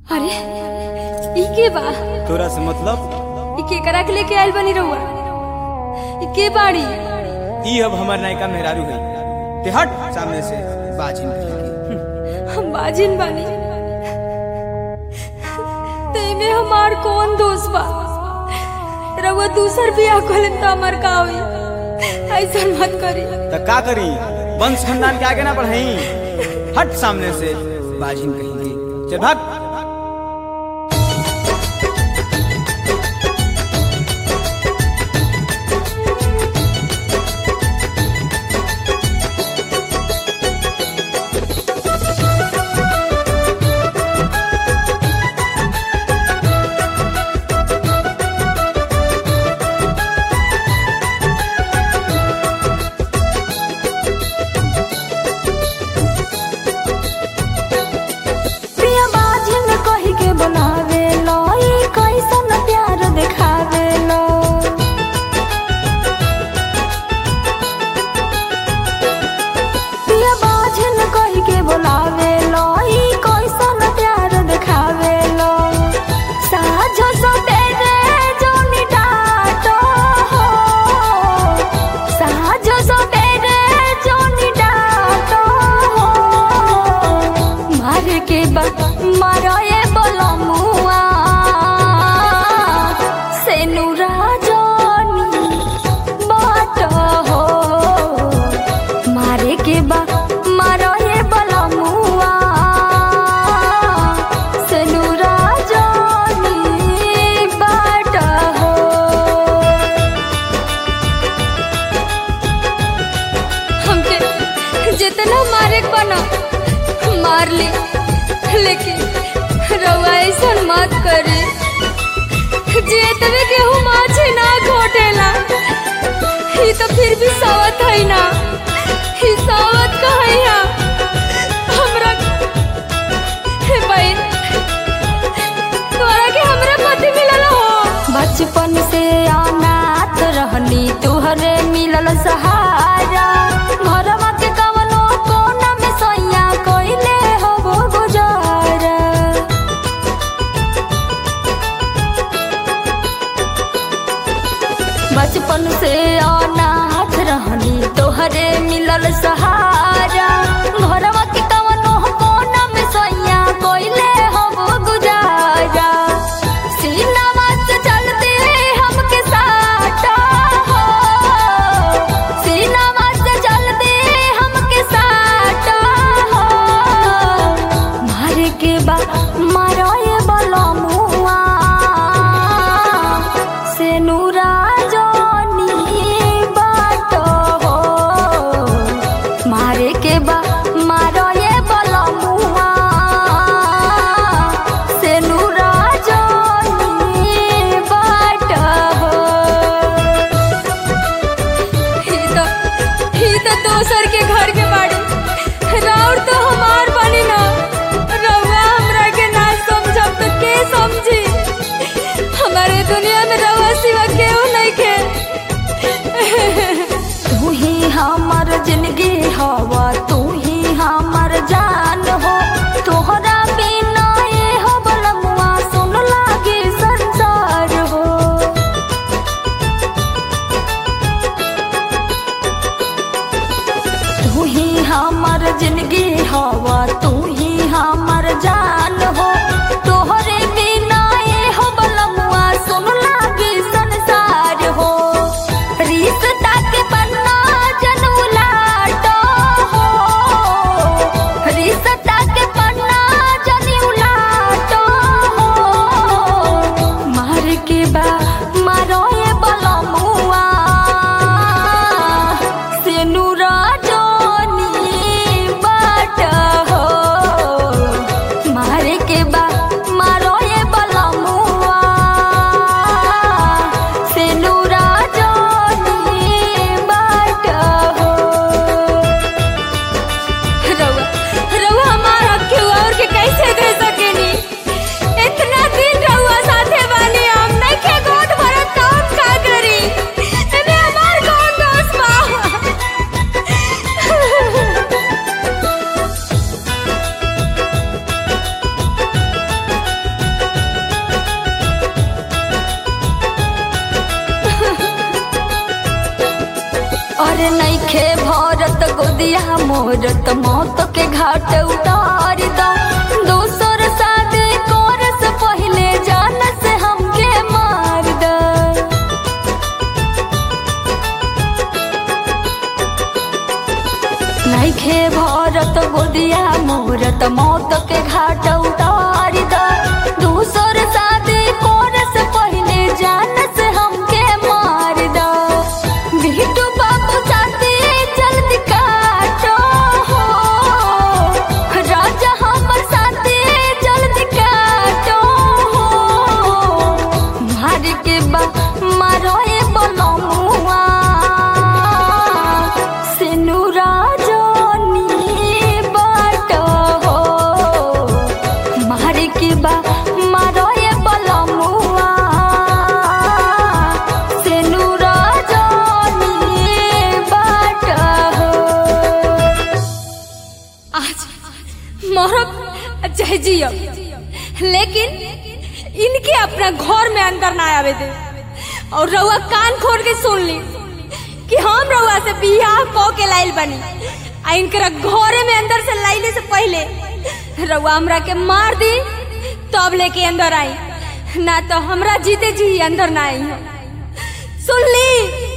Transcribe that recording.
अरे ई के बा तोरा से मतलब ई केकरा के लेके आइल बनी रहुआ ई के बाड़ी ई अब हमार नायिका मेहरारू है ते हट सामने से बाजिन कहीं हम बाजिन बानी तेमे हमार कौन दोस्त बा रहुआ दूसर बियाह खोलन तो हमार का होई ऐसा मत करी त का करी वंश खानदान के आगे ना बढ़ाई हट सामने से बाजिन कहीं चल भाग प्रिया बाजिन कही के बनावे लो ई कैसन प्यार दिखावे लो प्रिया बाजिन कही के बुलावे लो ई कैसन प्यार दिखावे लो साझो सवेरे जोनी डाटो हो साझो सवेरे जोनी डाटो हो मार के बा मारो ये बोलो मुआ से नूरा जोनी बाट हो मारे के बा मारो ये बोलो मुआ से नूरा जोनी बाट हो हमके जितना मारे के बना मार ली लेकिन रउआ ऐसा मत करे जे तवे केहू माछे ना घोटेला ही तो फिर भी सावत है ना ही सावत कहैया हमरा हे बहन तोरा के हमरा पति मिलल हो बचपन से अनाथ रहनी तुहरे मिलल सहारा घरवा के कवनो कोना में सैया कइले हो वो गुजारा बचपन से अनाथ रहनी तोहरे मिलल सहारा घरवा के कवनो कोना में सैया कइले हो वो गुजारा सीनावा से चलते हमके साटा हो सीनावा से चलते हमके साटा हो मारे के बा मारो ये बोलो मुआ से नूरा जोनी बाट हो मारे के बा मारो ये बोलो मुआ से नूरा जोनी बाट हो ही तो ही तो दोसर के घर के बाड़ी राउर तो हमार बनी ना रउआ हमरा के ना समझब तो के समझी हमारे दुनिया में रउआ सिवा केहू नहीं के तू ही हमर जिंदगी हवा तू ही हमर जान हो तोहरा बिना ये हो बलमुआ सुन लागे संसार हो तू ही हमर जिंदगी हवा तू ही हमर जान हो तोहरे बिना ये हो बलमुआ सुन लागे संसार हो रिश्ता के पन्ना जन उलाटो हो रिश्ता के पन्ना जन उलाटो हो मार के बा मारो ये बलमुआ से नूरा जोनी बाट हो मारे के बा मारो ये बलमुआ से नूरा जोनी बाट हो रउआ रउआ हमार हक के और के कैसे दे सकेनी इतना दिन रउआ साथे बानी हम नहीं के गोद भरत तो हम का करी एमे हमार कौन दोस्त बा गोदिया मोरत मौत के घाट उतार दा दोसर शादी कर से पहले जान से हमके मार दा नैखे भरत गोदिया मोरत मौत के घाट उतार दा दूसर शादी कर से पहले जान से हमके मार दा बिटू बाबू साथी जल्दी काटो हो राजा हमर साथी जल्दी काटो हो मार के बा मारो ए बलमुआ सेनु राजनी बाट हो मार के बा मारो ए बलमुआ सेनु राजनी बाट हो आज मरब चाहे जियब लेकिन इनके अपना घर में अंदर ना आवे दे और रउआ कान खोल के सुन ली कि हम रउआ से बियाह क के लाइल बनी आ इनकरा घरे में अंदर से लाइले से पहले रउआ हमरा के मार दी तब लेके अंदर आई ना तो हमरा जीते जी अंदर ना आई सुन ली